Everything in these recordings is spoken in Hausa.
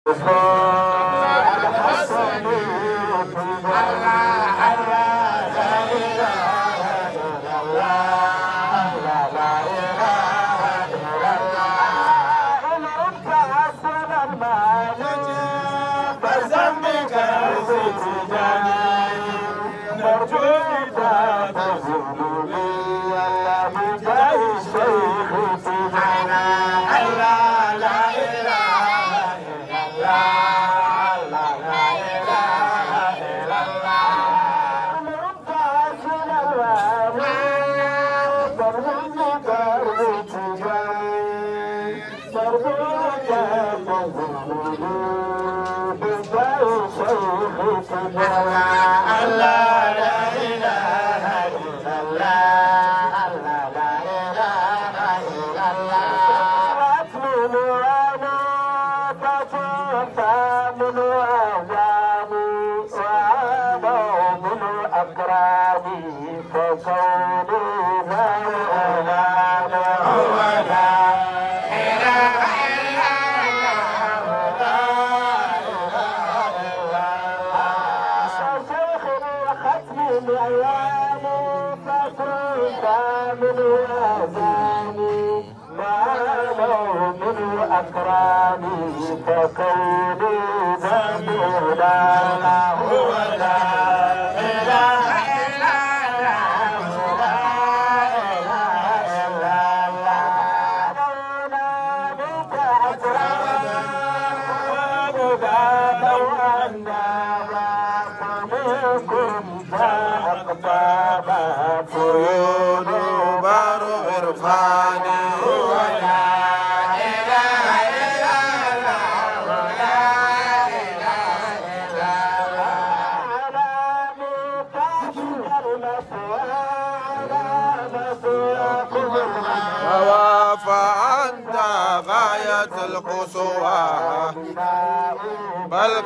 بل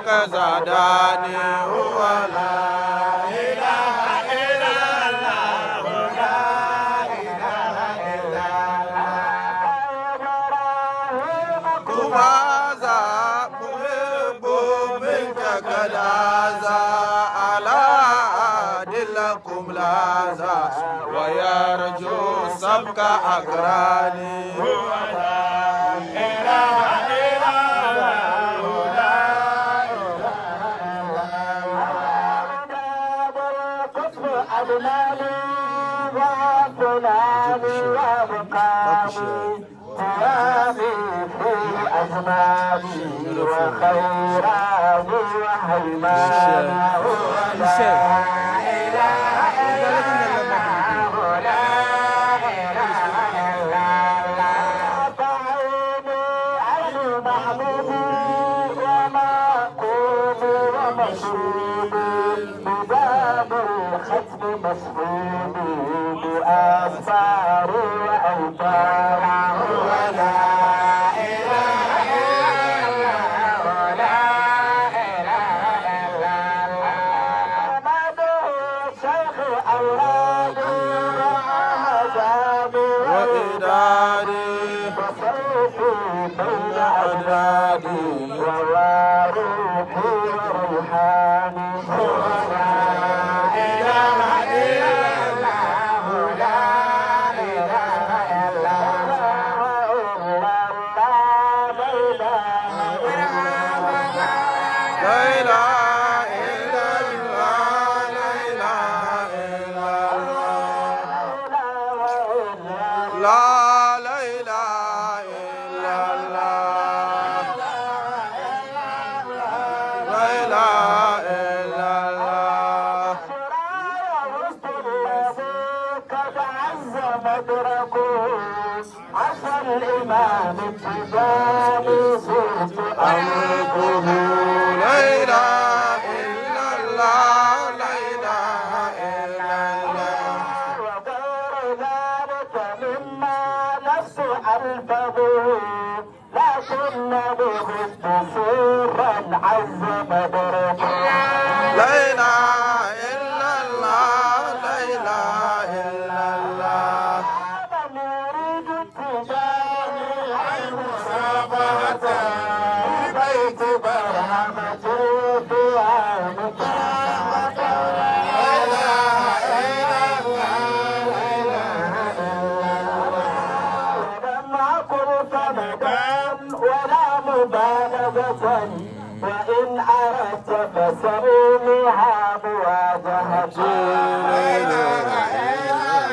كزاداني هو لا إله إلا الله لا إله إلا الله كماذا محب منك كلازا على دلكم لازا ويرجو سبك أقراني هو لا إله إلا وخيراني وحيماني ولا إله إلا الله لا إله إلا الله فعيني عين محبوبي ومعقوبي ومشروبي بباب الختم مسحوبي بأسفاري وأوطاري ولا إله إلا الله لا إله إلا الله مدعو شيخ أولادي وأحزابي وإداري وسيفي بين أجنادي وواروحي وروحاني لا إله إلا الله لا إله إلا الله لا إله إلا الله لا إله إلا الله لا لا إله إلا الله لا إله إلا الله عسى الإمام التجاني صرت أمره لا إله إلا الله لا إله إلا الله وغير ذلك مما نفس ألفظه لكنني خفت سرا عز مدركه لا إله إلا الله لا إله إلا الله هذا مريد التجاني المصافحة في بيت مواجهة وإن أردت فسميها مواجهة لا إله إلا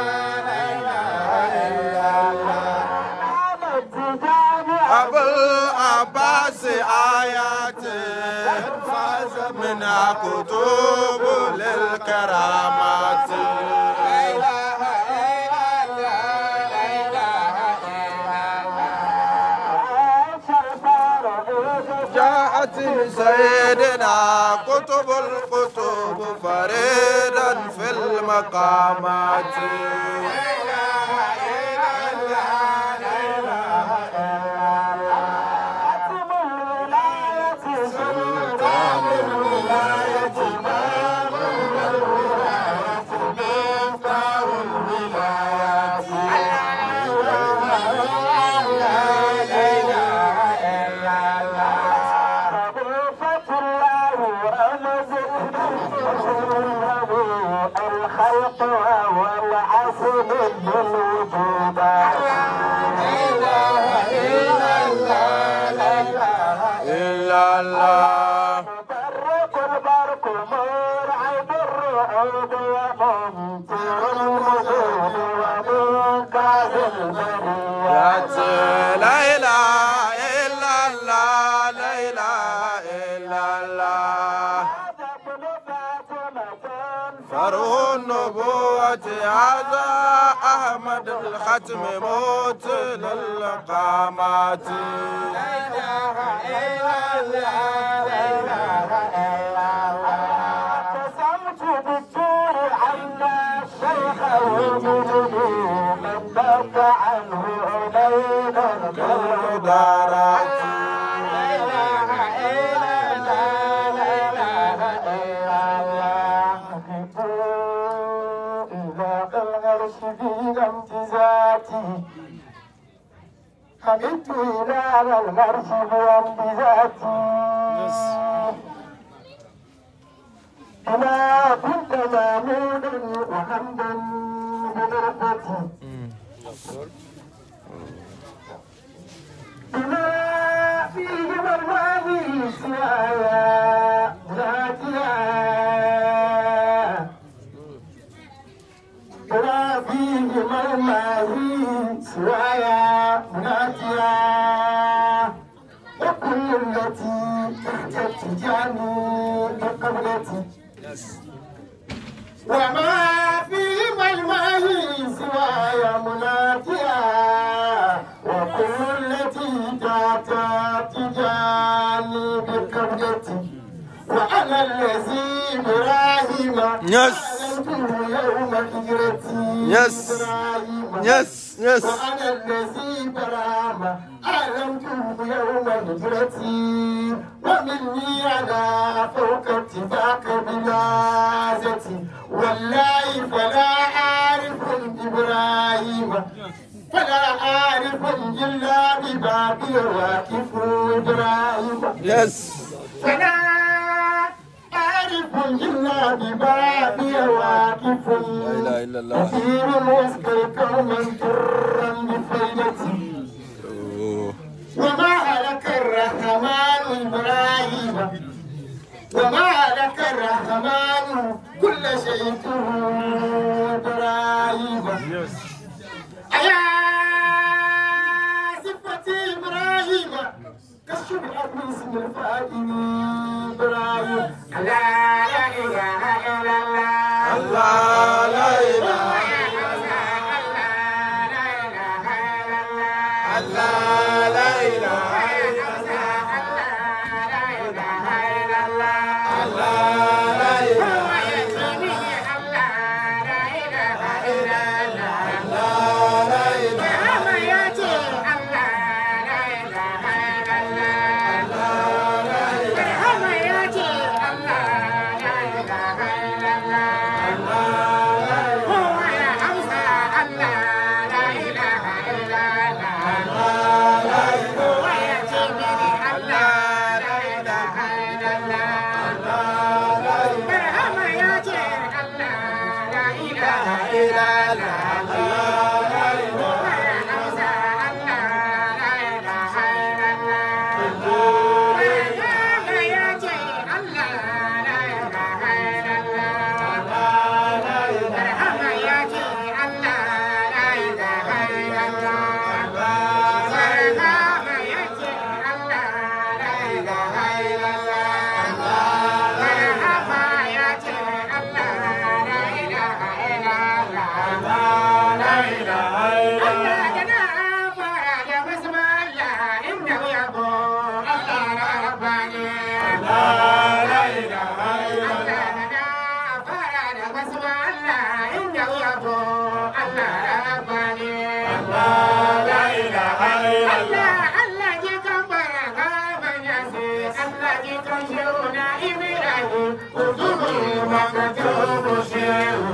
الله أبو العباس آيات فاز منها كتب للكرامات جاءت سيدنا كتب الكتب فريدا في المقامات الخلق وهو العسل الوجود إلا الله مبرق البرق مرعب الرعود وممطر الوجود ومنقذ يا البريات لا إله إلا الله لا إله إلا الله ابن فاطمة فرع النبوة هذا أحمد الختم موت للقامات قسمت بالدور عنا الشيخ وجدني من بك عنه علينا المدارات حمدت إلى الغرش بذاتي بما كنت مامونا وحمدا بمرفتي بما فيه مرضي سوايا ذاتيا بما فيه مرضي سوايا ذاتيا وكل التي تحت تجاني بقبلتي وما في ملمه سواي مناتيا وكل التي تحت تجاني بقبلتي وأنا الذي إبراهيم Yes. أعلنته يوم هجرتي Yes. إبراهيم Yes, yes. وأنا الذي برام أعلمته يوم هجرتي ومني على فوق اتفاق بلازتي والله فلا أعرف إبراهيم فلا أعرف إلا ببابي واقف إبراهيم Yes. فلا أعرف إلا ببابي واقف لا إله إلا الله كثير واسقي قوما ترا بفيدتي أوه. وما هلك الرحمن إبراهيم وما هلك الرحمن كل شيء إبراهيم أيا صفتي إبراهيم كالشبهة من اسم الفاتن إبراهيم لا إله إلا الله الله لا إله الله لا إله الله لا إله الله لا إله الله ji kan shehu na Ibrahim kutubu makatubu shehu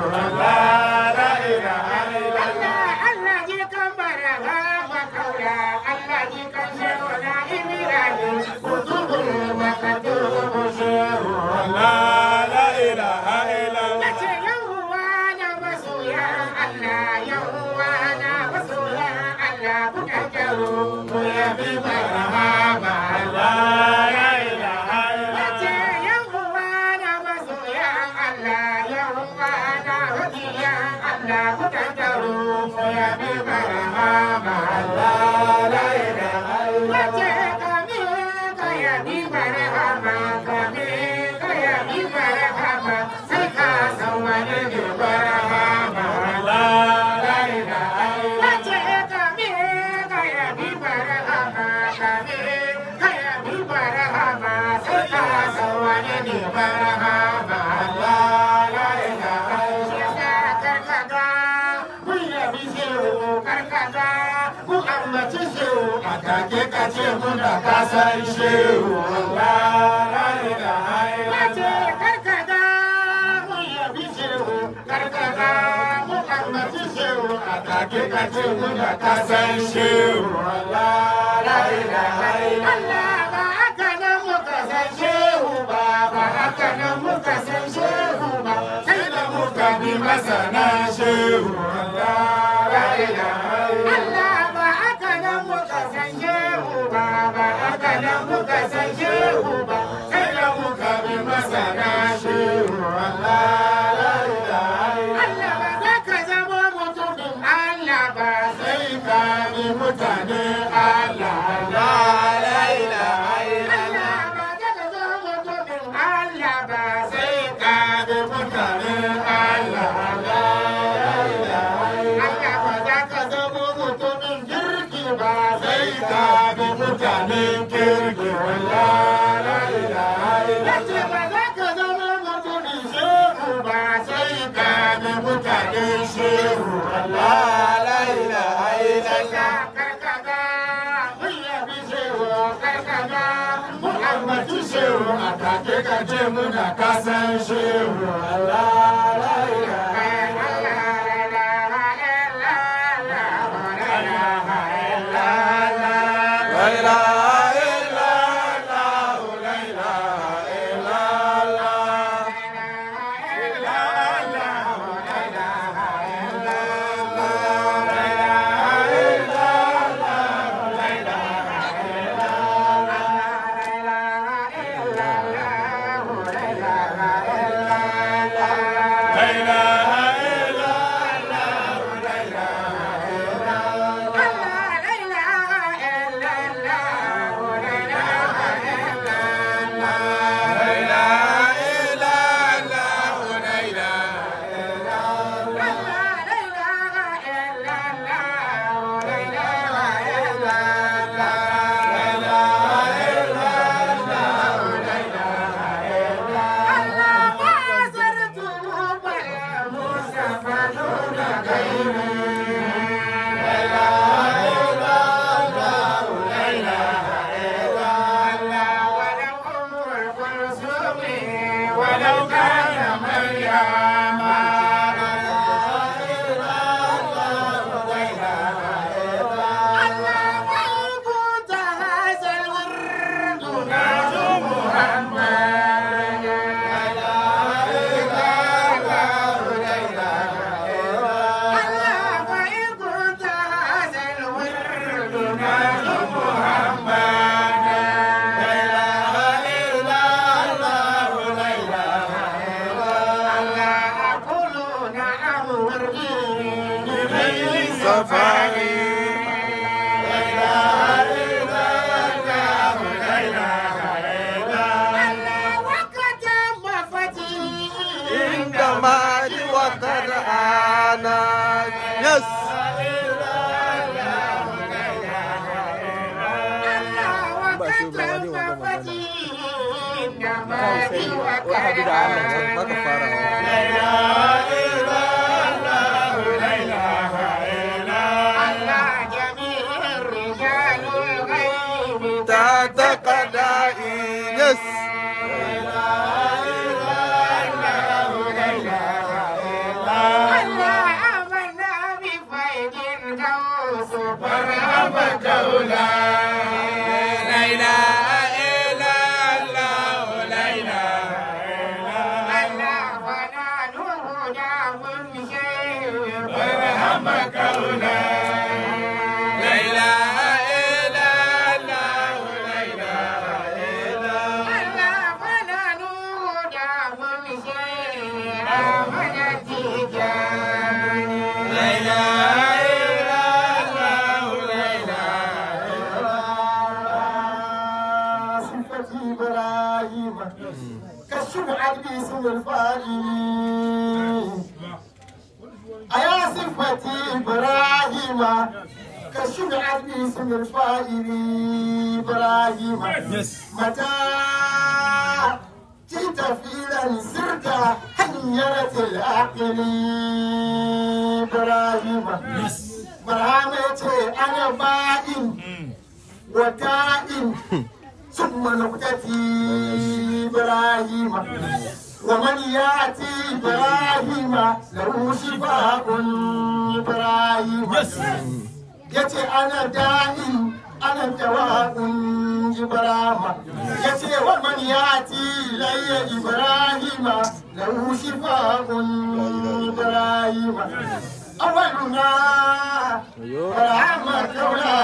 Allah la ilaha illallah Allah ji kan baraka makaula Allah ji kan shehu na Ibrahim kutubu makatubu shehu Allah la ilaha illallah Nace yawwa na masoya Allah yawwa na masoya Allah ku tattaro mu yabi marhaba Allah la ilaha Nace yawwa na masoya Allah yawwa na hadiya Allah ku tattaro mu yabi marhaba Allah la ilaha Nace kami ka yabi marhaba kami ka yabi marhaba sai ka san wani ne marhaba Allah la ilaha Nace kami ka yabi marhaba kami ka yabi marhaba sai ka san wani ne marhaba Allah la ilaha Yasa karkata mun yabi shehu karkata ku ambaci shehu a take ka ce muna kasan shehu Allah la ilaha Nace karkata mun yabi shehu karkata mu ambaci shehu a take ka ce muna kasan shehu Allah la ilaha Allah ba haka nan muka san shehu ba ba haka nan muka san shehu ba sai da muka bi masana shehu Allah la ilaha Allah ba haka nan muka san shehu ba ba haka nan muka san shehu ba sai da muka bi masana shehu Allah la ilaha Allah ba za ka zama mutumin Allah ba sai ka bi mutane Allah Allah la ilaha Allah ba za ka zama mutumin Allah ba sai ka bi mutane Allah Allah la ilaha Allah ba za ka zama mutumin kirki ba sai ka bi mutanen kirki Allah la ilaha Allah ba za ka zama mutumin shehu ba sai ka bi mutanen shehu Allah la ilaha illallah karkaga mun yabi shehu karkaga mun ambaci shehu a take ka ce muna kasan shehu Allah la ilaha La ilaha illallah La ilaha illallah La ilaha ولو كان مريم Yes. Wahadu da Allah ba ka fara. Ta ta kadai. Yes. صفة إبراهيم كالشمعة باسم الفاعل أيا صفة إبراهيم كالشمعة باسم الفاعل إبراهيم متى جئت فيلا سرت حيرة العقل إبراهيم مرحمة أنا بائن وتائن ثم نقتتي إبراهيم ومن يأتي إبراهيم له شفاء إبراهيم يتي أنا دائم أنا دواء إبراهيم يتي ومن يأتي إلي إبراهيم له شفاء إبراهيم أولنا رحمة كولا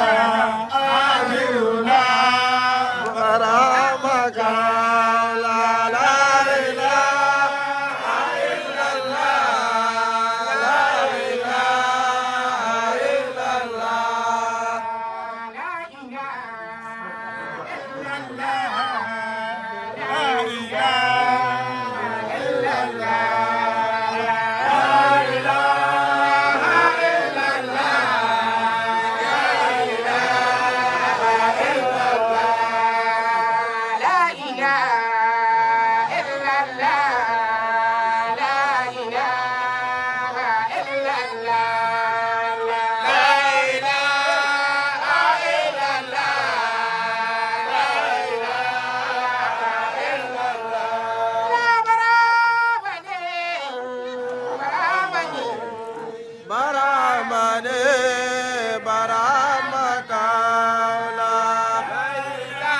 آخرنا غرامك لا لا إله إلا الله لا إله إلا الله Baramane, Baramaka, la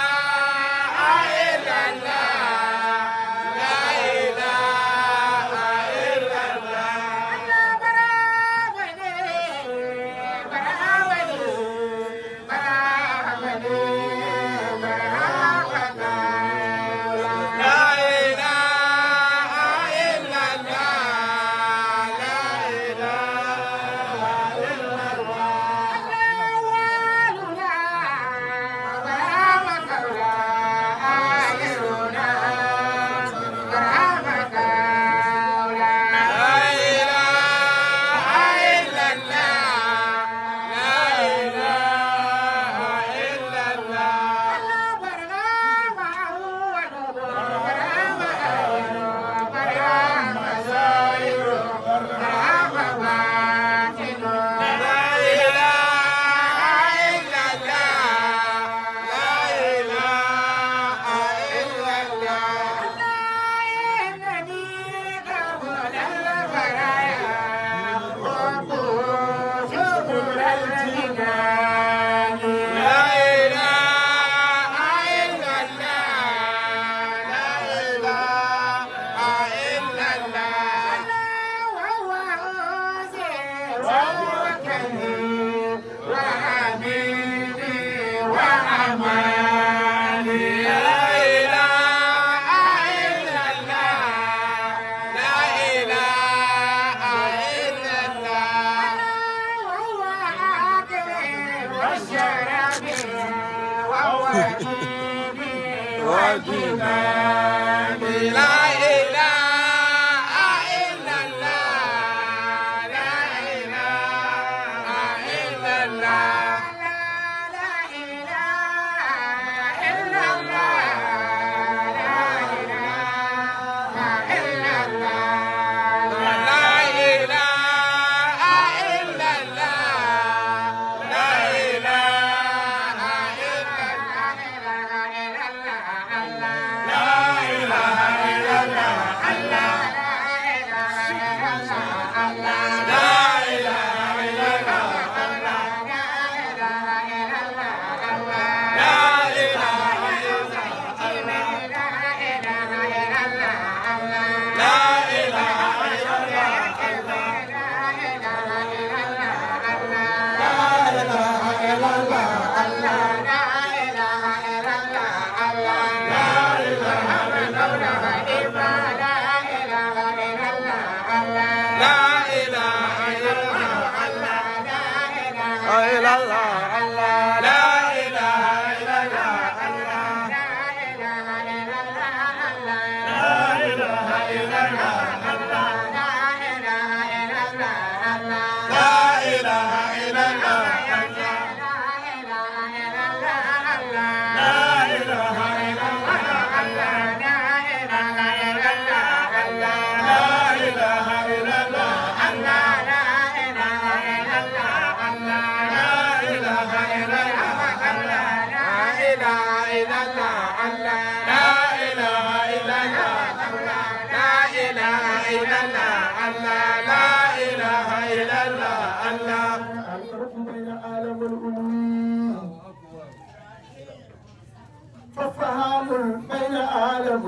La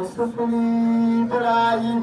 السفلي إبراهيم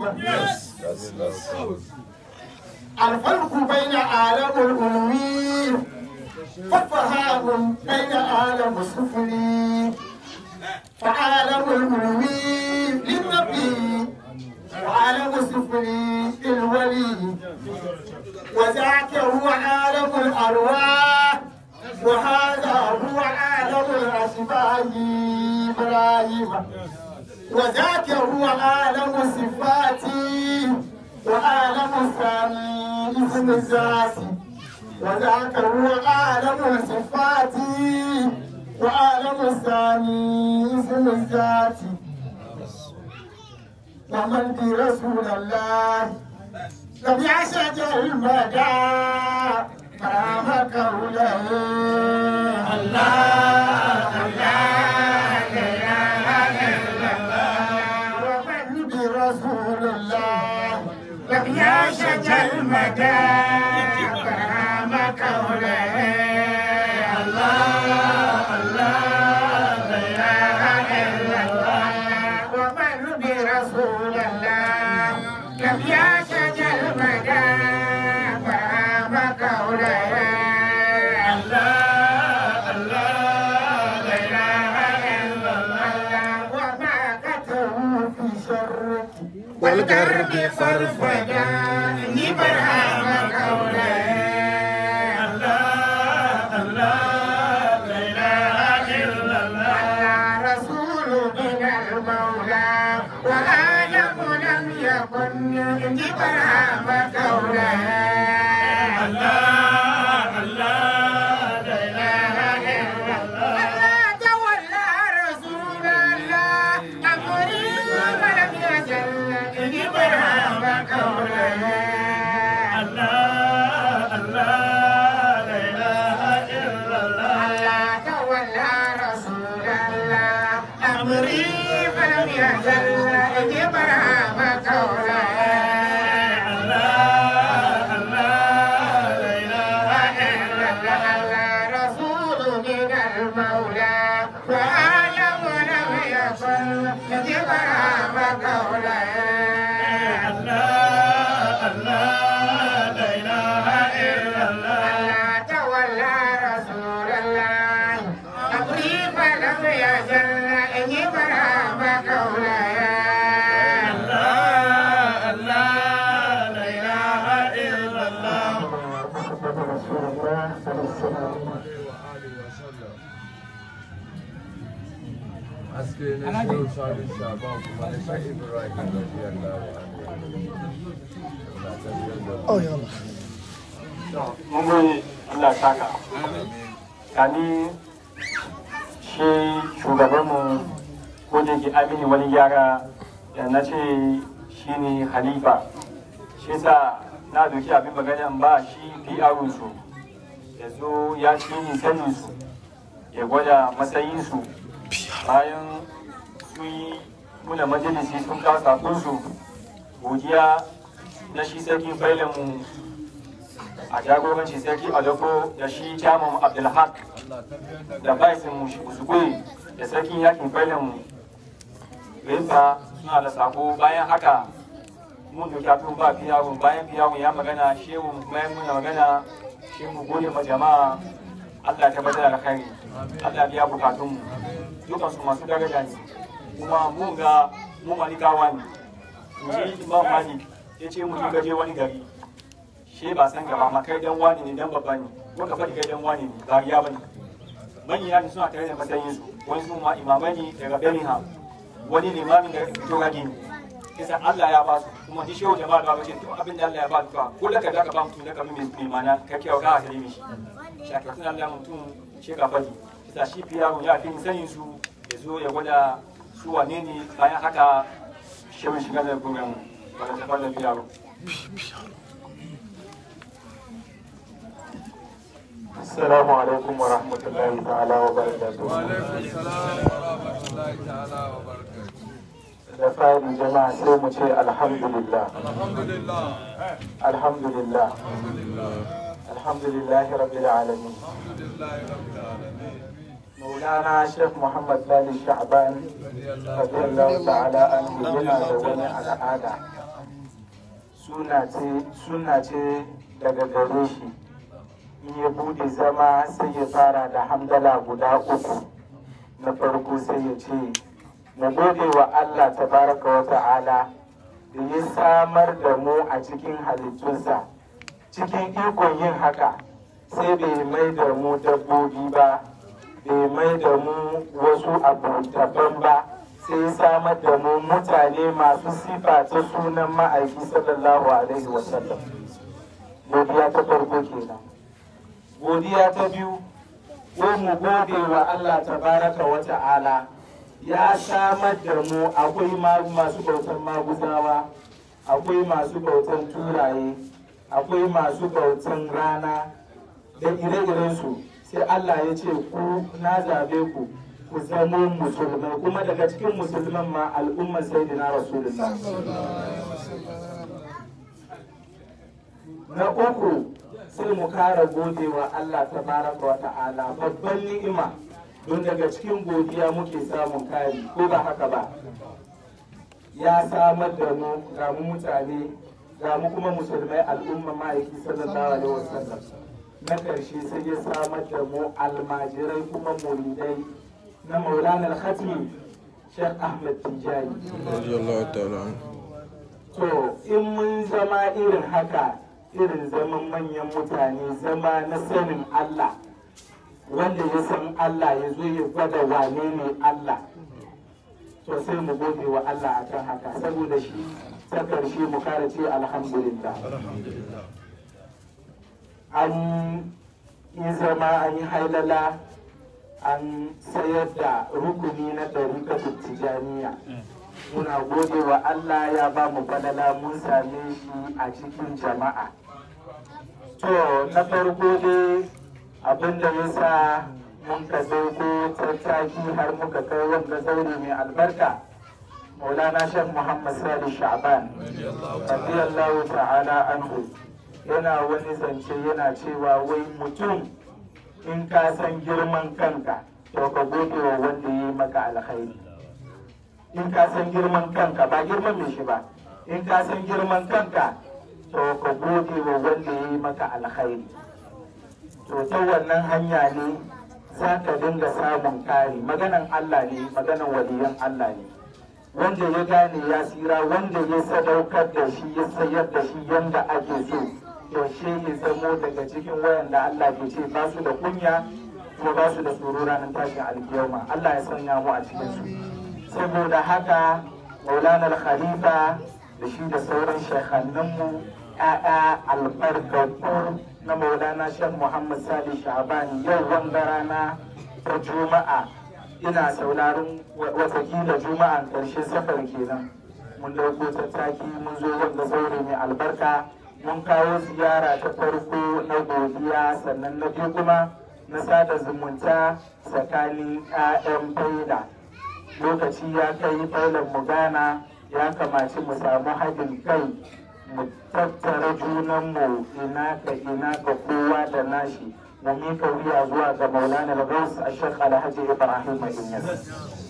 الفرق بين عالم الألوي والفهام بين عالم السفلي فعالم الألوي للنبي وعالم السفلي للولي وذاك هو عالم الأرواح وهذا هو عالم الأشباه إبراهيم وذاك هو عالم الصفات وعالم الثاني اسم الذات وذاك هو عالم الصفات وعالم الثاني اسم الذات ومن برسول الله لم يشج المدى كرام قوله الله الله لا اله الا الله ومن برسول الله لم يشج المدى كرام قوله الله الله لا اله الا الله ومن برسول الله لم يشج المدى كرام قوله الله الله لا اله الا الله وما كتبوا في شرك والغرب فرفدا برهام قوله الله الله لا اله الا الله رسول من المولى وآدم لم يكن برهام قوله الله الله لا اله الا الله تولى رسول الله امري ولم يزل برهام قوله الله الله لا اله الا الله تولى رسول الله امري فلم يزل برهام قوله الله الله لا اله الا الله رسول من المولى وآدم لم يكن برهام قوله الله الله لا اله الا الله تولى رسول الله امري فلم يزل برهام قوله الله الله لا اله الا الله محمد رسول الله صلى الله عليه وسلم haske na shirin sani shaban kuma na shi ibrahim radiyallahu anhu mun gode Allah saka kani shi shugabanmu ko da ke amini wani gyara da na ce shi ne halifa shi sa na doki abin magana in ba shi PR su ya zo ya shi ni sanin su ya gwada matsayin su bayan sun yi muna majalisi sun kawo sakon su godiya na shi sarkin mu a jagorancin sarki aloko da shi jamus abdulhaq da baisin musugui da sarkin yakin failin rinfa suna da sako bayan haka mun doki abin ba fiyawun bayan fiyawun ya magana shehu bayan muna magana shi mu gode ma jama'a Allah ta bada alkhairi Allah biya bukatun mu dukan su masu daraja ne kuma mun ga mun malikawa ne mu ji imam malik ya ce mu gaje wani gari shi ba san gaba ma kai dan wani ne dan babba ne ko ka faɗi kai dan wani ne ba riya bane manya ne suna tare da matsayin su wani su ma imamai ne daga Birmingham wani limamin da fito rage ne kisa Allah ya ba su kuma ji shehu jama'a da ba ce duk abin da Allah ya ba su ka ko da ka da ka ba mutum da ka mai mai mana ka kiyaye ka ka mishi shakatun Allah mutum shi ka faɗi kisa shi fiyaru ya fi sanin su ya zo ya gwada su wane ne bayan haka shehu shiga da program ba da tafar da fiyaru السلام عليكم ورحمة الله تعالى وبركاته. وعليكم السلام ورحمة الله تعالى وبركاته da fari jama'a sai mu ce alhamdulillah الحمد لله alhamdulillah alhamdulillah rabbil alamin الحمد لله رب العالمين maulana sheikh muhammad lali sha'ban radiyallahu ta'ala an yana da wani al'ada suna ce daga gare shi in ya bude zama sai ya fara da hamdala guda uku na farko sai ya ce mu gode wa allah tabaraka wa ta'ala da ya samar da mu a cikin halittunsa cikin ikon yin haka sai bai mai da mu dabbobi ba bai mai da mu wasu abu daban ba sai ya samar da mu mutane masu sifa ta sunan ma'aiki sallallahu alaihi wasallam godiya ta farko kenan godiya ta biyu ko mu gode wa Allah tabaraka wa ta'ala ya samar da mu akwai masu bautan maguzawa akwai masu bautan turaye akwai masu bautan rana da ire-irensu sai Allah ya ce ku na zabe ku ku zamo musulmai kuma daga cikin musulman ma al'ummar sayyidina rasulullah na uku sai mu kara gode wa Allah tabaraka wa ta'ala babban ni'ima don daga cikin godiya muke samun kari ko ba haka ba ya samar da mu ga mu mutane ga mu kuma musulmai al'umma ma'aiki sallallahu alaihi wasallam na karshe sai ya samar da mu almajirai kuma muridai na maulana al-khatmi Sheikh Ahmad Tijani to in mun zama irin haka irin zaman manyan mutane zama na sanin Allah wanda ya san Allah ya zo ya gwada wane ne Allah to sai mu gode wa Allah akan haka saboda shi ta karshe mu kara ce alhamdulillah an yi zama an yi hailala an sayar da rukuni na ɗarikatun tijaniya muna gode wa Allah ya ba mu falala mun same shi a cikin jama'a to na farko dai abinda ya sa mun ka ko tattaki har muka kai wanda zaure mai albarka maulana shan muhammad sadi sha'ban radiyallahu ta'ala anhu yana wani zance yana cewa wai mutum in ka san girman kanka to ka gode wa wanda ya yi maka alkhairi in ka san girman kanka ba girman mai shi ba in ka san girman kanka to ka gode wa wanda ya yi maka alkhairi to ta wannan hanya ne za ka dinga samun kari maganan Allah ne maganan waliyan Allah ne wanda ya gane ya tsira wanda ya sadaukar da shi ya sayar da shi yanda ake so yaushe ya zamo daga cikin wayanda Allah ke ce ba su da kunya kuma ba su da tsoro ranar tashin alkiyama Allah ya sanya mu a cikin su saboda haka maulana khalifa da shi da sauran shekhanninmu ya'ya albarkatu na maulana shan muhammad sali shabani yau wanga rana ta juma'a ina sauraron watakila juma'an karshe safar kenan mun dauko tattaki mun zo wanda zaure mai albarka mun kawo ziyara ta farko na godiya sannan na biyu kuma na sada zumunta tsakanin 'ya'yan faida lokaci ya kai failan mu gana ya kamaci mu samu haɗin kai mu tattara junanmu ina ka ina ka kowa da nashi mu mika wuya zuwa ga maulana al-gaus a shek alhaji ibrahim inyas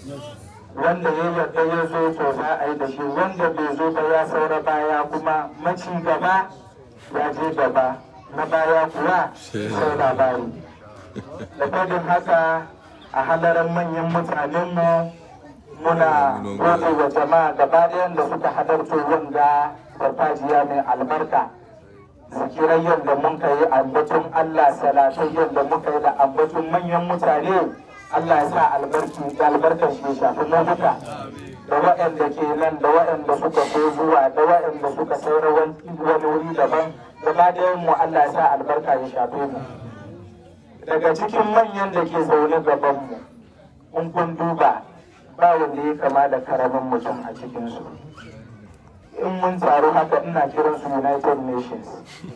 wanda ya yarda ya zo to za a yi da shi wanda bai zo ba ya saura baya kuma maci gaba ya je gaba na baya kuwa sai labari da fadin haka a halaran manyan mutanenmu muna gode wa jama'a gaba ɗayan da suka hadarto wanda farfajiya mai albarka zikirai yadda mun kai ambaton Allah salatai yadda muka yi da ambaton manyan mutane Allah ya sa albarki albarkar shi shafi mu duka da waɗanda ke nan da waɗanda suka so zuwa da waɗanda suka saura wani wuri daban gaba ɗayan mu Allah ya sa albarka ya shafe mu daga cikin manyan da ke zaune gaban mu in kun duba ba wanda ya kama da karamin mutum a cikinsu in mun taru haka ina kiran su united nations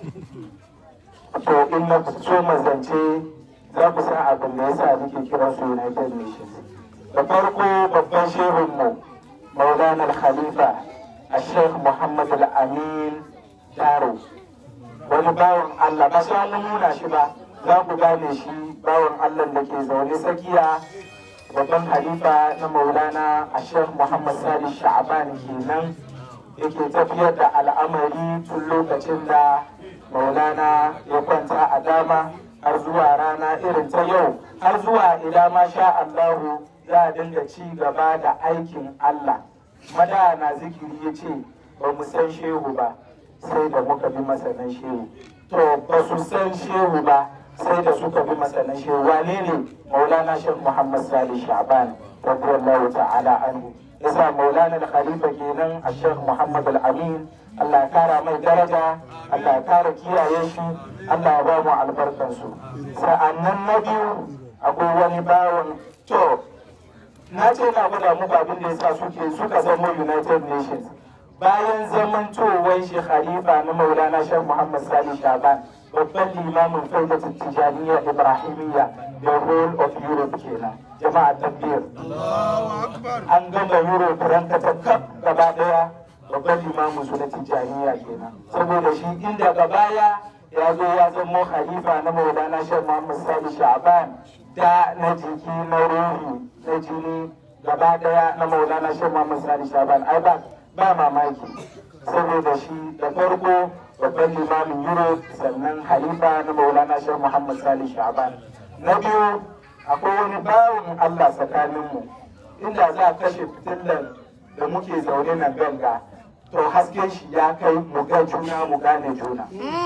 to in na so mazance za ku san abin da yasa nake kiran su united nations da farko babban shehunmu maulana khalifa a sheikh muhammad al-amin daro wani bawan allah ba sai mun nuna shi ba za ku gane shi bawan Allah da ke zaune tsakiya babban halifa na maulana a sheikh muhammad salih sha'aban kenan yake tafiyar da al'amari tun lokacin da maulana ya kwanta a dama har zuwa rana irin ta yau har zuwa ila ma sha Allahu za a dinga ci gaba da aikin Allah mada na zikiri ya ce ba mu san shehu ba sai da muka bi masanan shehu to ba su san shehu ba sai da suka bi masanan shehu wane ne maulana shek muhammad salih sha'ban radiyallahu ta'ala anhu yasa maulana al-khalifa kenan a shek muhammad al-amin Allah ya kara mai daraja Allah ya kara kiyaye shi Allah ya ba mu albarkansu sa'annan na biyu akwai wani bawan to na ce na gwada muku abin da yasa suke suka zama United Nations bayan zamantowar shi khalifa na Maulana Sheikh Muhammad Salih Shaban babban limamin faidatul tijaniya Ibrahimiyya the whole of Europe kenan jama'a tabbir an gama Europe ranka ta kaf gaba daya babban limamin su na tijaniya kenan saboda shi inda baya ya zo ya zama khalifa na Maulana Sheikh Muhammad Salih Shaban da na jiki na ruhi na jini gaba daya na maulana shi Muhammad Sani Shaban ai ba ba mamaki saboda shi da farko babban limamin Europe sannan halifa na maulana shi Muhammad Sani Shaban na biyu akwai wani bawon Allah tsakaninmu inda za a kashe fitilan da muke zaune na ganga to hasken shi ya kai mu ga juna mu gane juna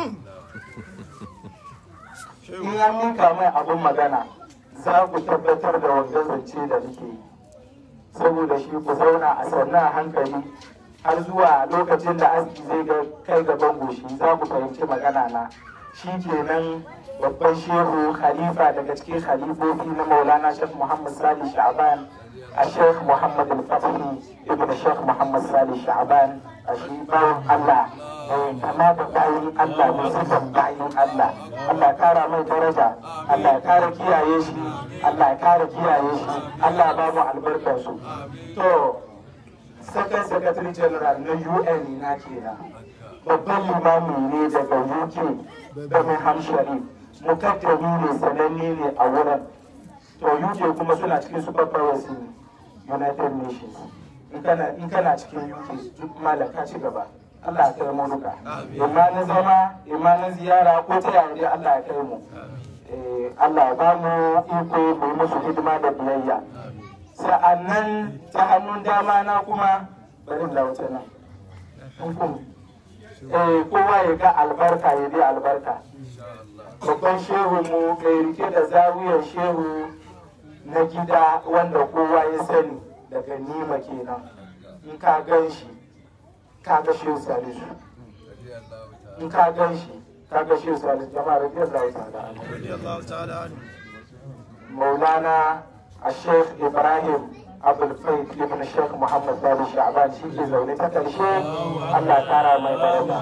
in an mika mai abin magana za ku tabbatar da wanda zance da muke yi saboda shi ku zauna a sannu a hankali har zuwa lokacin da aski zai ga kai gaban goshi za ku fahimci magana na shi kenan babban shehu khalifa daga cikin khalifofi na maulana shek muhammad salih sha'ban a shek muhammad al-fatihi ibn shek muhammad salih sha'ban a shi bawan allah mai kama da bayin allah mai sifan bayin allah allah ya kara mai daraja allah ya kara kiyaye shi allah ya kara kiyaye shi allah ya ba mu albarkar su to second secretary general na un na kenan babban limami ne daga uk birmingham sharif mukaddami ne sananne ne a wurin to uk kuma suna cikin super powers ne united nations in kana in kana cikin uk duk malam ka ci gaba Allah ya kai mu duka imma na zama imma na ziyara ko ta yaya dai Allah ya kai mu Eh, Allah ya ba mu iko mu yi musu hidima da biyayya sa'annan ta hannun dama na kuma bari da wuce nan hukum eh kowa ya ga albarka ya bi albarka babban shehu mu mai rike da zawiyar shehu na gida wanda kowa ya sani daga nima kenan in ka gan shi ka ga shehu salisu in ka gan shi ka ga shehu salisu jama'a radiyallahu ta'ala anhu. maulana a sheikh ibrahim abulfai ibn sheikh muhammad sali sha'ban shi ke zaune ta karshe allah kara mai daraja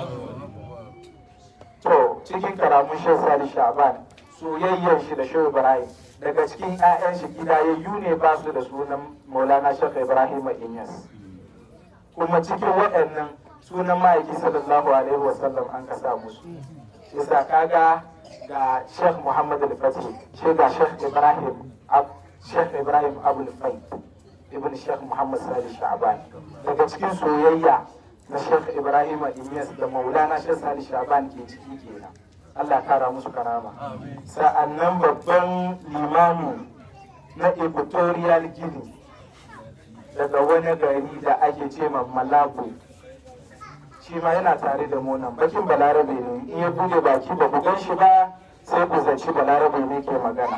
to cikin karamun sheikh sali sha'ban soyayyar shi da sheikh ibrahim daga cikin 'ya'yan shi gidayayyu ne ba su da sunan maulana sheikh ibrahim inyas kuma cikin waɗannan sunan ma'aiki sallallahu alaihi wasallam an ka sa musu yasa kaga ga sheikh muhammad al-fatih shi ga sheikh ibrahim sheikh ibrahim abul fai ibn sheikh muhammad salih sha'ban daga cikin soyayya na sheikh ibrahim inyas da maulana sheikh salih sha'ban ke ciki kenan allah kara musu karama sa'annan babban limami na equatorial guinea daga wani gari da ake ce ma malabu shi ma yana tare da mu nan bakin balarabe ne in ya bude baki ba ku gan shi ba sai ku zaci balarabe ne ke magana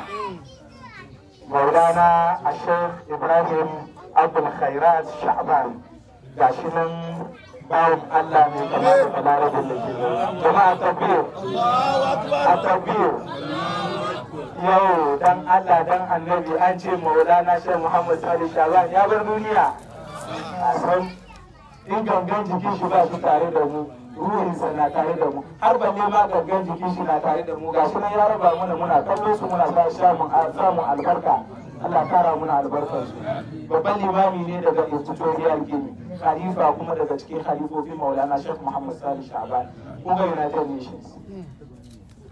maulana a sheikh ibrahim abul khairat sha'ban ga shi nan bawon allah ne kamar da balarabe da ke jama'a tabbir a tabbir yau dan allah dan annabi an ce maulana sheikh muhammad salih sha'ban ya bar duniya a san in gangan jikin shi ba su tare da mu ruhinsa na tare da mu har balle ma gangan jikin shi na tare da mu ga shi nan ya raba mana muna kallo su muna sa samun samun albarka Allah kara muna albarkar su babban limami ne daga Equatorial Guinea khalifa kuma daga cikin khalifofin Maulana Sheikh Muhammad Salih Sha'ban kuma United Nations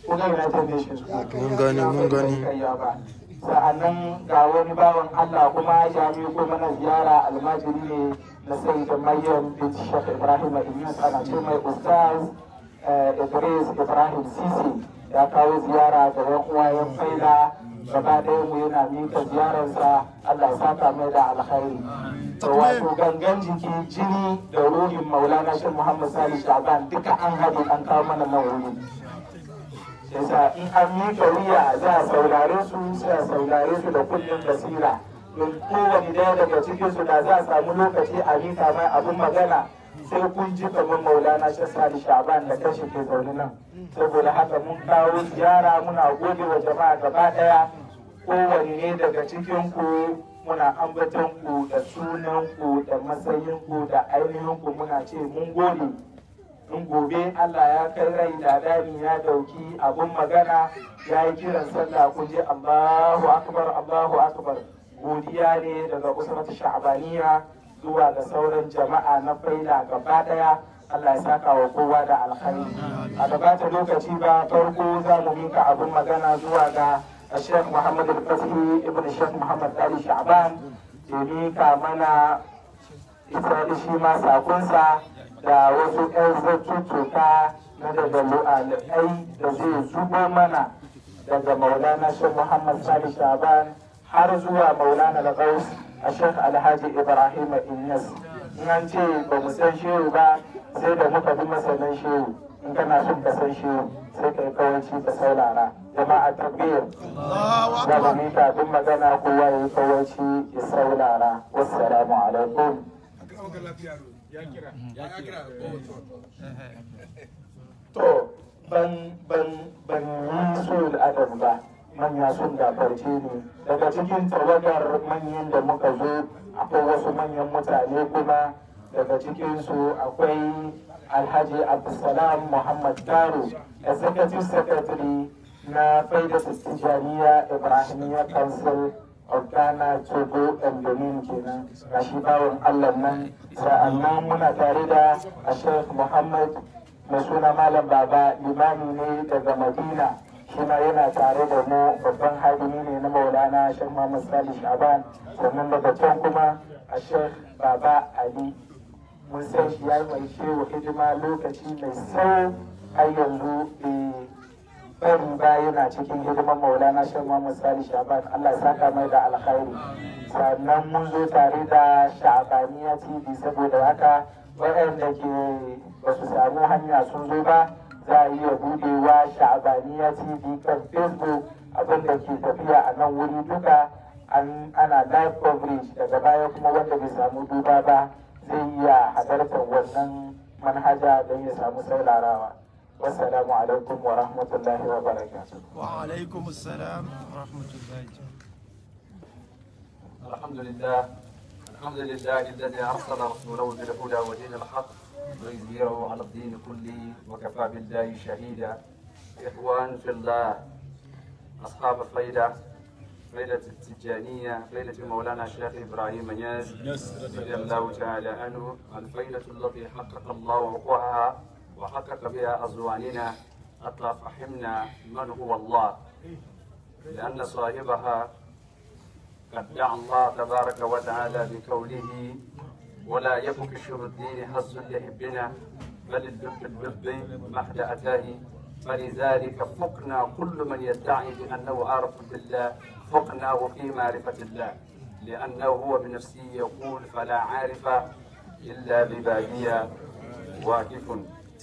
ko ga United Nations Mun gani, mun gani. ba sa'annan ga wani bawan Allah kuma ya ko mana ziyara almajiri ne na sai da maryam bin Sheikh Ibrahim Inyas ana ce mai ustaz eh, Idris Ibrahim Sisi ya kawo ziyara ga yan uwayen faila gaba ɗaya mu yana mika ziyararsa Allah ya saka mai da alkhairi to wato gangan jiki jini da ruhin maulana shi Muhammad Salih Shaban duka an haɗe an kawo mana nan wuri yasa in an miƙa wuya za a saurare su sai a saurare su da kullum basira don kowane daya daga cikin su da za a samu lokaci a miƙa mai abin magana sai kun ji kamar maulana shassali shaban da kashi ke zaune nan saboda haka mun kawo ziyara muna gode wa jama'a gaba daya kowane ne daga cikin ku muna ambaton ku da sunan ku da matsayin ku da ainihin ku muna ce mun gode in gobe Allah ya kai rai da dani ya dauki abun magana ya yi kiran sallah kun je Allahu akbar Allahu akbar godiya ne daga usratu sha'baniya zuwa ga sauran jama'a na faila gaba daya Allah ya saka wa kowa da alkhairi a gabata lokaci ba farko za mu mika abun magana zuwa ga Sheikh Muhammad Al-Fasihi ibn Sheikh Muhammad Ali Sha'ban ya mika mana ita shi ma sakonsa da wasu 'yan zartuttuka na daga lu'alai da zai zubo mana daga maulana shi muhammad sali shaban har zuwa maulana al-ghaus a shek alhaji ibrahim inyas in an ce ba mu san shehu ba sai da muka bi masanin shehu in kana son ka san shehu sai ka yi kawanci ka saurara jama'a tabbiyar za mu mika duk magana kowa ya yi kawanci ya saurara wassalamu alaikum To, ban ban ban yi so da adam ba, manya sun gafarce ne. Daga cikin tawagar manyan da muka zo, akwai wasu manyan mutane kuma daga cikinsu akwai Alhaji Abdulsalam Muhammad Taro, Executive Secretary na Faida Tijjaniya Ibrahimiyya Council of Ghana, Togo, and Benin kenan. Ga shi bawan Allah nan, sa'annan muna tare da Sheikh Muhammad mai suna Malam Baba limami ne daga Madina. Shi ma yana tare da mu babban hadimi ne na Maulana Sheikh Muhammad Salih Shaban. Sannan daga can kuma a Sheikh Baba Ali. Mun san shi ya yi mai shehu hidima lokaci mai sau har yanzu eh, bari ba yana cikin hidimar maulana shan Muhammad Sali Shaban Allah ya saka mai da alkhairi sannan mun zo tare da Shabaniya TV saboda haka waɗanda ke ba su samu hanya sun zo ba za a iya budewa Shabaniya TV kan Facebook abin da ke tafiya a nan wuri duka an ana live coverage daga baya kuma wanda bai samu duba ba zai iya halartar wannan manhaja don ya samu saurarawa. والسلام عليكم ورحمة الله وبركاته وعليكم السلام ورحمة الله الحمد لله الحمد لله الذي أرسل رسوله بالهدى ودين الحق ليظهره على الدين كله وكفى بالله شهيدا إخوان في الله أصحاب الفيدة فيدة التجانية فيدة مولانا الشيخ إبراهيم نياز رضي الله تعالى عنه الفيدة التي حقق الله وقوعها وحقق بها أزواننا حتى فهمنا من هو الله لأن صاحبها قد دعا الله تبارك وتعالى بقوله ولا يك في شر الدين حظ لحبنا بل اللب اللب محد أتاه فلذلك فقنا كل من يدعي بأنه عارف بالله فقناه في معرفة الله لأنه هو بنفسه يقول فلا عارف إلا ببادية واقف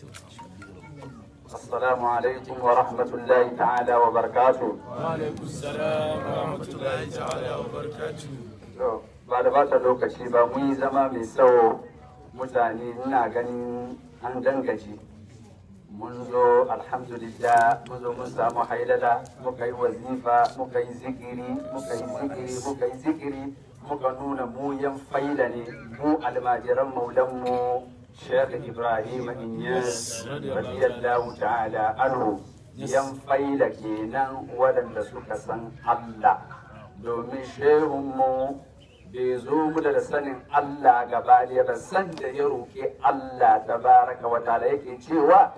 السلام عليكم ورحمة الله تعالى وبركاته وعليكم السلام ورحمة الله تعالى وبركاته To, ba da bata lokaci ba mun yi zama mai tsawo mutane ina ganin an dangaji mun zo alhamdulillah mun zo mun samu haidala muka yi wazifa muka yi zikiri muka yi zikiri muka yi zikiri muka nuna mu yan faida ne mu almajiran maulanmu Sheikh Ibrahim Inyas radiyallahu ta'ala anhu yan faida kenan waɗanda suka san Allah domin shehunmu bai zo mu da sanin Allah gaba ɗaya ba san da ya roƙi Allah tabaraka wa ta'ala yake cewa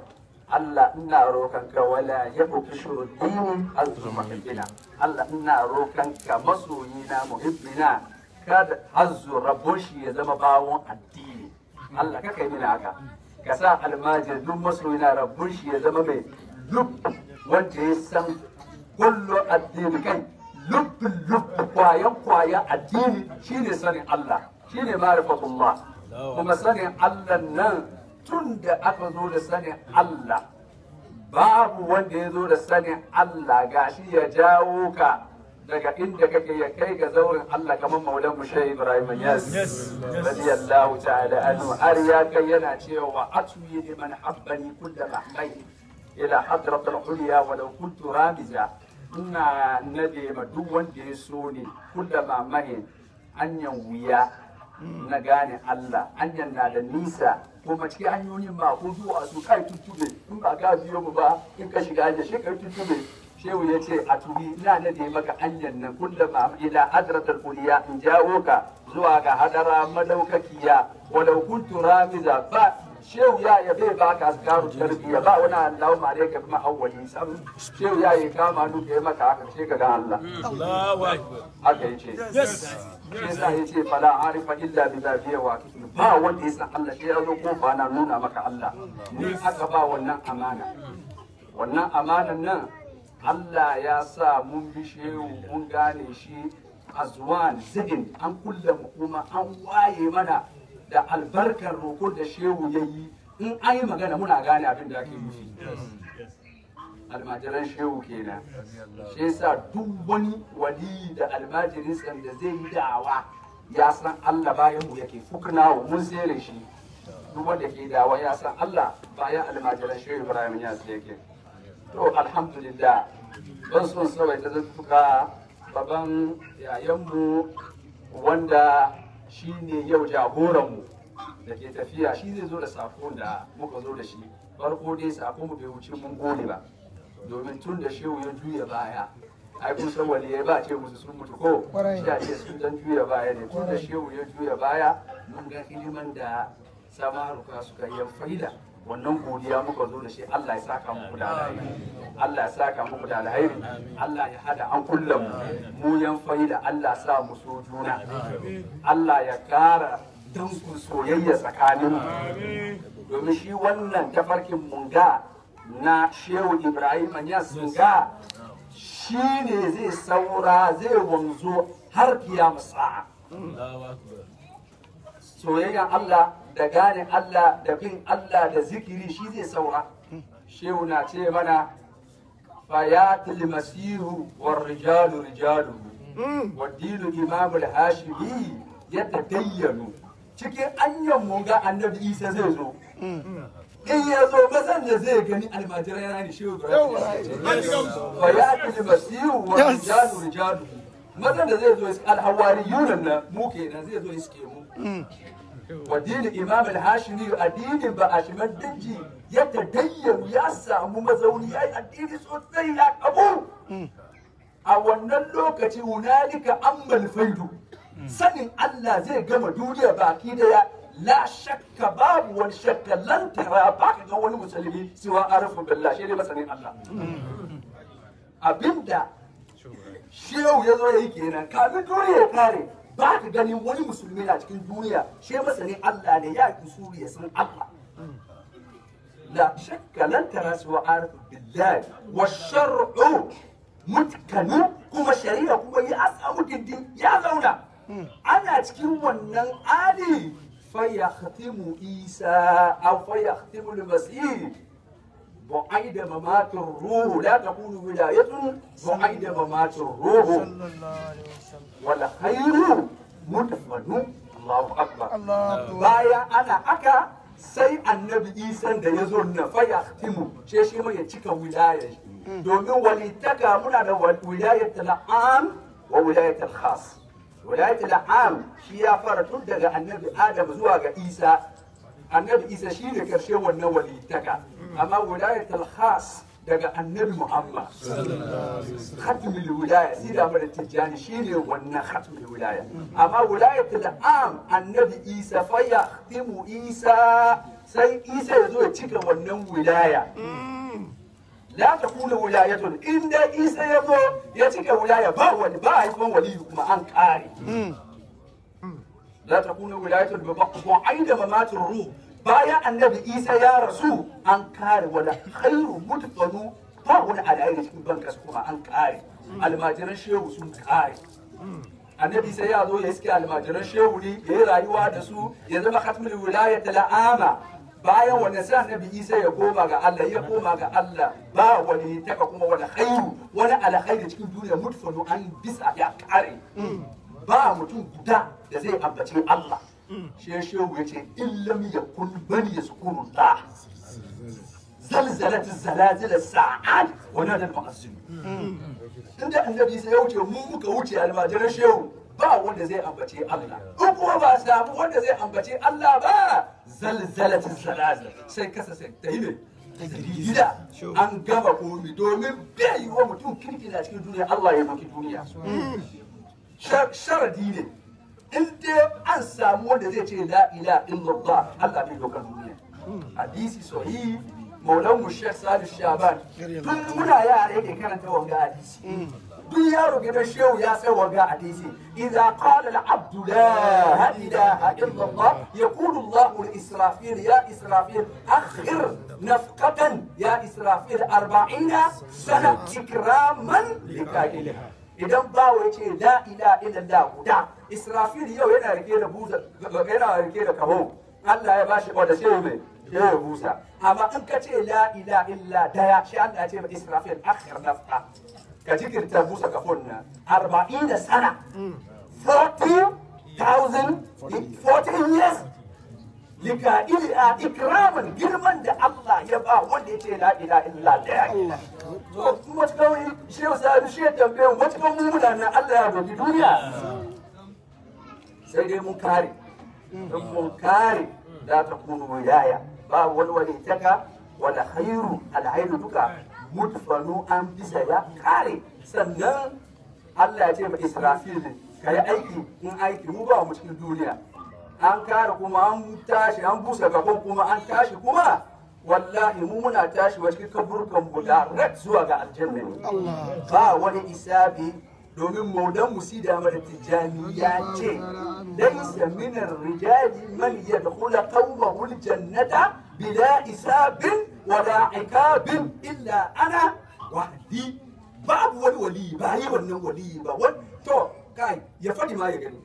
Allah ina roƙonka wala ya buki shuruddini azzu muhibbina Allah ina roƙonka masoyina muhibbina kada azzu rabon shi ya zama bawon addini Allah ka kai mini haka ka sa almajir duk masoyina rabon shi ya zama mai lub wanda ya san kullu addini kai lubbin lubbin kwayan kwayan addini shine sanin Allah shine ma'rifatullah kuma sanin Allah nan tun da aka zo da sanin Allah babu wanda ya zo da sanin Allah gashi ya jawo ka daga inda kake ya kai ga zaurin Allah kamar maulan mushe Ibrahim Yas radiyallahu ta'ala anhu har ya kai yana cewa atuyi liman habbani kullu mahmai ila hadrat al-ulya walau kuntu ramiza ina nade ma duk wanda ya so ne kullu mahmai anyan wuya na gane Allah hanyar na da nisa kuma cikin hanyoyin ma ko zuwa su kai tuttube in ba ka biyo mu ba in ka shiga hanyar shi kai tuttube shehu ya ce a tuhi ina na da maka hanyar nan kullum ma ila hadratul kuliya in jawo ka zuwa ga hadara madaukakiya walau kuntu ramiza ba shehu ya ya bai baka asgaru tarbiyya ba wani Allahu ma dai ka kuma awwali sam shehu ya yi kama nu kai maka haka sai ka ga Allah haka yace shi yasa ya ce fala arifa illa bi zafiya wa ba wanda ya san Allah sai ya zo kofa na nuna maka Allah ni aka ba wannan amana wannan amanan nan Allah ya sa mun bi shehu mun gane shi azwan zidin an kulle mu kuma an waye mana da albarkar roko da shehu ya yi in an yi magana muna gane abin da ake nufi almajiran shehu kenan shi yasa duk wani wali da almajirin san da zai yi da'awa ya san Allah bayan mu yake fuknawo mun sere shi duk wanda ke da'awa ya san Allah bayan almajiran shehu Ibrahim ya yake to alhamdulillah ban son sawai ta zantuka baban yayanmu wanda shi ne yau jagoranmu da ke tafiya shi zai zo da sako da muka zo da shi farko dai sako mu bai wuce mun gode ba domin tun da shehu ya juya baya ai kun san waliyai ba ce musu sun mutu ko shi a ce sun dan juya baya ne tun da shehu ya juya baya mun ga iliman da samaruka suka yi faida wannan godiya muka zo da shi Allah ya saka muku da alheri Allah ya saka muku da alheri Allah ya hada an kullum mu yan faida Allah sa mu so juna Allah ya kara dankun soyayya tsakanin mu domin shi wannan tafarkin munga na Shehu Ibrahim ya singa shi ne zai saura zai wanzo har kiyama sa'a soyayyan Allah da gane Allah da bin Allah da zikiri shi zai saura shehu na ce mana fayatul masihu war rijalu rijalu wa dinu imamul hashimi yadda dayyanu cikin anyan mun ga annabi isa zai zo in ya zo mazan da zai gani almajirai yana ne shehu fayatul masihu war rijalu rijalu mazan da zai zo iska alhawari yunan nan mu kenan zai zo iske mu wa dinin imam al-hashimi addinin ba a shiman daji ya tadayyan ya samu mazauni ya yi addini sosai ya kabu a wannan lokaci hunalika ammal faidu sanin Allah zai gama duniya baki daya la shakka babu wani shakka lan tara ba ka ga wani musulmi siwa arafu billah shi ne masanin Allah abinda shehu ya zo ya yi kenan kafin duniya ya kare ba ka ganin wani musulmi na cikin duniya shi masanin Allah ne ya ki suri ya san Allah la shakka lan tara su wa arifu billahi wa shar'u mutkanu kuma shari'a kuma ya samu dindin ya zauna ana cikin wannan ali fa yakhtimu isa aw fa yakhtimu al-masih بعيد ممات الروح لا تكون ولاية بعيد ممات الروح والخير مدفن الله أكبر بايا أنا أكا sai annabi isan da ya zo na faya timu ce shi mai ya cika wilaya domin walitaka muna da wilayat al'am wa wilayat al-khas wilayat al'am shi ya fara tun daga annabi adam zuwa ga isa annabi isa shi ne karshe wannan walitaka amma wilayat al-khas daga annabi muhammad khatmul wilaya sai da mara tijjani shine wannan khatmul wilaya amma wilayatul am annabi isa fa yahtimu isa sai isa ya zo ya cika wannan wilaya la ta kula wilayatun inda isa ya zo ya cika wilaya ba wani ba haifan waliyu kuma an kare la ta kula wilayatun ba ba aida mamatin ruh bayan annabi isa ya rasu an kare wala khairu mutqanu ba wani alayi cikin bankas kuma an kare almajiran shehu sun kare annabi sai ya zo ya iske almajiran shehu ne ya yi rayuwa da su ya zama khatmul wilayat la'ama bayan wannan sai annabi isa ya koma ga Allah ya koma ga Allah ba wani taka kuma wani khairu wani alkhairi cikin duniya mutfanu an bisa ya kare ba mutum guda da zai ambaci Allah shi shehu ya ce illam yakun bani yazkurullah zalzalat zalazil sa'ad wa nada al-mu'azzin inda annabi sai ya wuce mu muka wuce almajiran shehu ba wanda zai ambace Allah in kuma ba samu wanda zai ambace Allah ba zalzalatin zalazil sai kasa sai ta yi ne dalila an gama komi domin bai yi wa mutum kirki na cikin duniya Allah ya maki duniya sharadi ne in dai an samu wanda zai ce la ilaha illallah Allah bai dokar duniya hadisi sahihi maulan mu Sheikh Salih Shaban tun muna yara yake karanta wanga hadisi duk yaro gidan shehu ya sai wanga hadisi idza qala al abdu la ilaha illa allah yaqulu allah li israfil ya israfil akhir nafqatan ya israfil 40 sana ikraman likailiha idan bawo ya ce la ilaha illallah guda israfil yau yana rike da buza yana rike da kaho Allah ya bashi wanda sai mai ya busa amma in ka ce la ilaha illa daya shi Allah ya ce ma israfil akhir nafqa ka jikirta busa kafon nan arba'in da sana 40,000 14 years lika ila ikraman girman da Allah ya ba wanda ya ce la ila illa daya to kuma kawai shi ya sa shi ya tambaye mu wata kan muna nan Allah ya doki duniya sai dai mun kare don mun kare la takunu yaya ba wani wani taka wala khairu alhairu duka mutfanu an bisa ya kare sannan Allah ya ce ma Israfil ka yi aiki in aiki mu ba mu cikin duniya an kare kuma an tashi an busa gaban kuma an tashi kuma wallahi mu muna tashi wa cikin kaburkan mu direct zuwa ga aljanna ne ba wani isabi domin maudan musida mara tijjani ya ce laisa min rijali man yadkhula qawmahu aljannata bila isabin wala ikabin illa ana wahdi babu wani wali ba yi wannan wali ba wani to kai ya fadi ma ya gani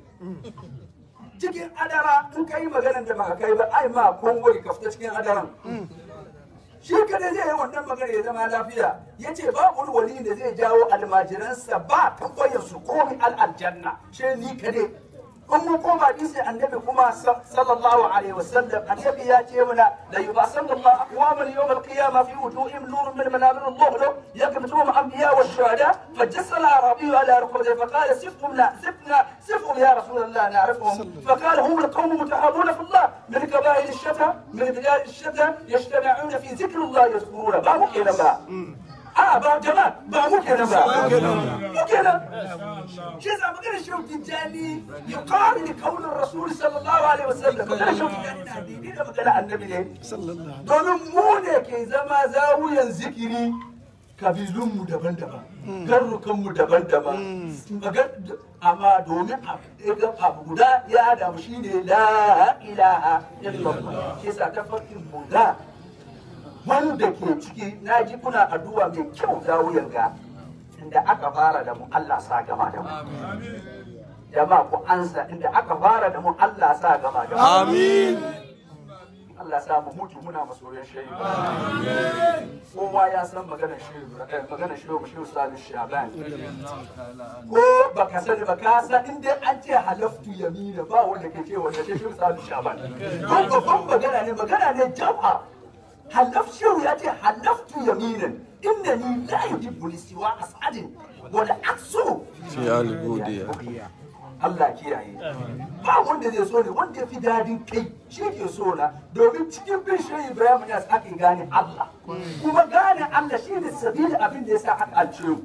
cikin adara in kai maganar da ba kai ba ai ma kongoi ka fita cikin adaran shi kada zai yi wannan magana ya zama lafiya ya ce ba wani wali da zai jawo almajiransa ba tambayar su komi al'aljanna shi ni kade in mun koma hadisi annabi kuma sallallahu alaihi wasallam annabi ya ce mana la yubasallallahu aqwaman yawm al-qiyamah fi wujuhihim nurun min manabir al-dhuhr yakmituhum anbiya wa shuhada فجسل العربي على ركبته فقال سفهم لا سفنا سفهم يا رسول الله نعرفهم فقال هم القوم متحابون في الله من قبائل الشتى من بلاد الشتى يجتمعون في ذكر الله يذكرون ما ممكن ما a ba jama'a ba mu kenan ba mu kenan shi yasa magana shehu tijjani ya kare da kaunin rasul sallallahu alaihi wasallam magana shehu tijjani na daidai da magana annabi ne domin mu ne ke zama zawuyan zikiri kabilunmu daban-daban garrukanmu daban-daban amma domin abu guda ya damu shi ne la ilaha illallah shi yasa ta farkin mu da wanda ke ciki na ji kuna addu'a mai kyau za wuyan ga inda aka fara da mu Allah sa gama da mu jama'a ku ansa inda aka fara da mu Allah sa gama da mu amin Allah sa mu mutu muna masoyan shehu kowa ya san maganar shehu maganar shehu shehu sabi shaban ko baka sani ba ka san inda an ce halaftu yamina ba wanda ke ce wanda ce shehu sabi shaban ko babban magana ne magana ne jama'a حلفت ياتي حلفت يمينا انني لا يجب لسوى اسعد ولا عكسه في البودية Allah kiyaye ba wanda zai so ne wanda ya fi dadin kai shi ke so na domin cikin bin shi Ibrahim ya ake gane Allah kuma gane Allah shi ne sabili abin da ya sa aka alce mu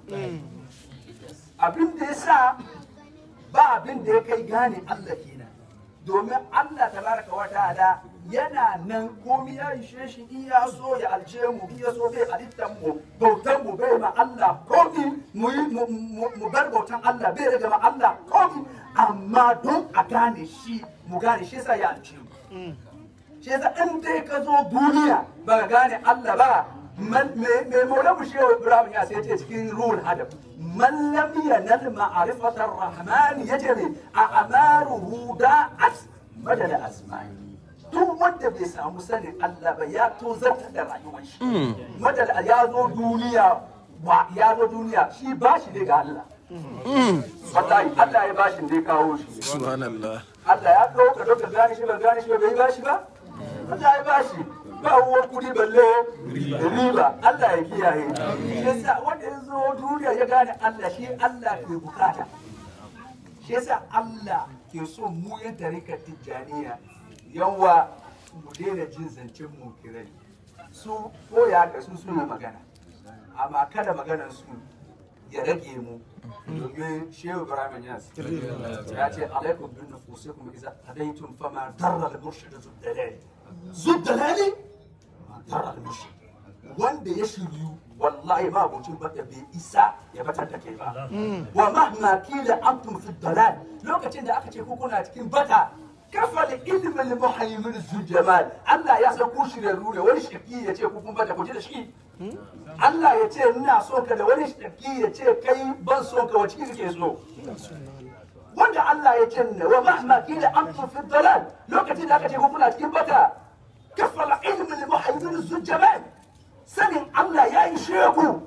abin da ya sa ba abin da ya kai gane Allah kenan domin Allah tabaraka wa ta'ala yana nan komi ya ishe shi in ya so ya alce mu in ya so bai halittar mu bautan mu bai ma Allah komi mu yi mu- mu mu bar bautan Allah bai rage ma Allah komi amma don a gane shi mu gane shi yasa ya alce mu shi yasa in dai ka zo duniya ba ka gane Allah ba man- me me maulamu shehu Ibrahim ya sai ce cikin ruhul hadab man lam yanal ma'rifatar rahman yajri a amaruhu da'at madad asma'i duk wanda bai samu sanin Allah ba ya tozarta da rayuwar shi madad ya zo duniya wa ya zo duniya shi ba shi ne ga Allah wallahi Allah ya bashi ne kawo shi subhanallah Allah ya ɗauka ɗauka gane shi ba gane shi ba bai ba shi ba? Allah ya ba shi ba uwar kuɗi balle riba Allah ya kiyaye. Shi yasa wanda ya zo duniya ya gane Allah shi Allah ke bukata. Shi yasa Allah ke so mu yan tarikar tijjaniya yawa mu daina jin zancen mu kirai. Su ko ya ka su su yi magana. Amma kada maganar su ya rage mu domin shehu ibrahim yas ya ce alaikum bin nufusikum idza hadaytum fama darra al murshid zuddalali zuddalali ma darra al murshid wanda ya shiryu wallahi ma abincin bata bai isa ya batar da kai ba wa mahma kila antum fi dalal lokacin da aka ce ku kuna cikin bata kafa da ilimin muhayyimin zujamal Allah ya san ku shirarru ne wani shirki ya ce ku kun bata ku ji da shi Allah ya ce ina so ka da wani shirki ya ce kai ban so ka wace kake so wanda Allah ya ce ne wa mahma kila antum fi dalal lokacin da aka ce ku kuna cikin bata kafa da ilimin muhayyimin zujamal sanin Allah ya yi sheku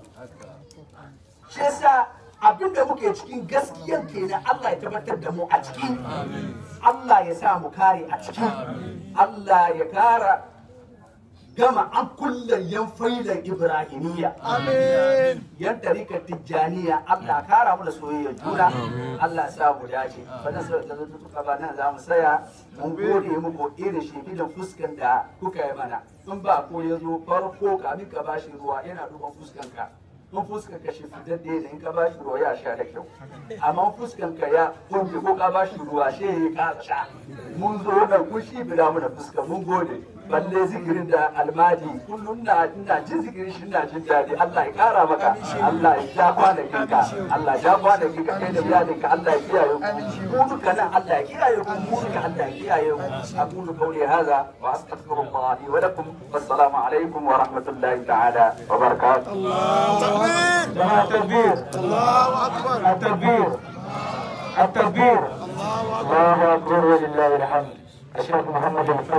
shi yasa abin da muke cikin gaskiyar kenan Allah ya tabbatar da mu a ciki Allah ya sa mu kare a ciki Allah ya kara gama an kullum yan failan Ibrahimiyya yan tarikar Tijjaniya Allah kara mu da soyayyar juna Allah ya sa mu dace bana sai da zuwa ba nan za mu saya mun gode muku irin shekidan fuskan da kuka yi mana in ba ko ya zo farko kamin ka bashi ruwa yana duban fuskan ka in fuskan ka shi fitadde ne in ka bashi ruwa ya sha da kyau amma fuskan ka ya kunje ko ka bashi ruwa shi ya kasa sha mun zo nan kun shi bila mu da fuskan mun gode balle zikirin da almadi kullum na ina jin zikirin shi ina jin daɗi Allah ya kara maka Allah ya ja kwanakin ka Allah ya ja kwanakin ka kai da iyalin ka Allah ya kiyaye ku mu duka nan Allah ya kiyaye ku mu duka Allah ya kiyaye ku aqulu qawli hadha wa astaghfirullah li wa lakum wassalamu alaikum wa rahmatullahi ta'ala wa barakatuh جماعة التكبير الله اكبر التكبير التكبير الله أكبر ولله الحمد الشيخ محمد الفضل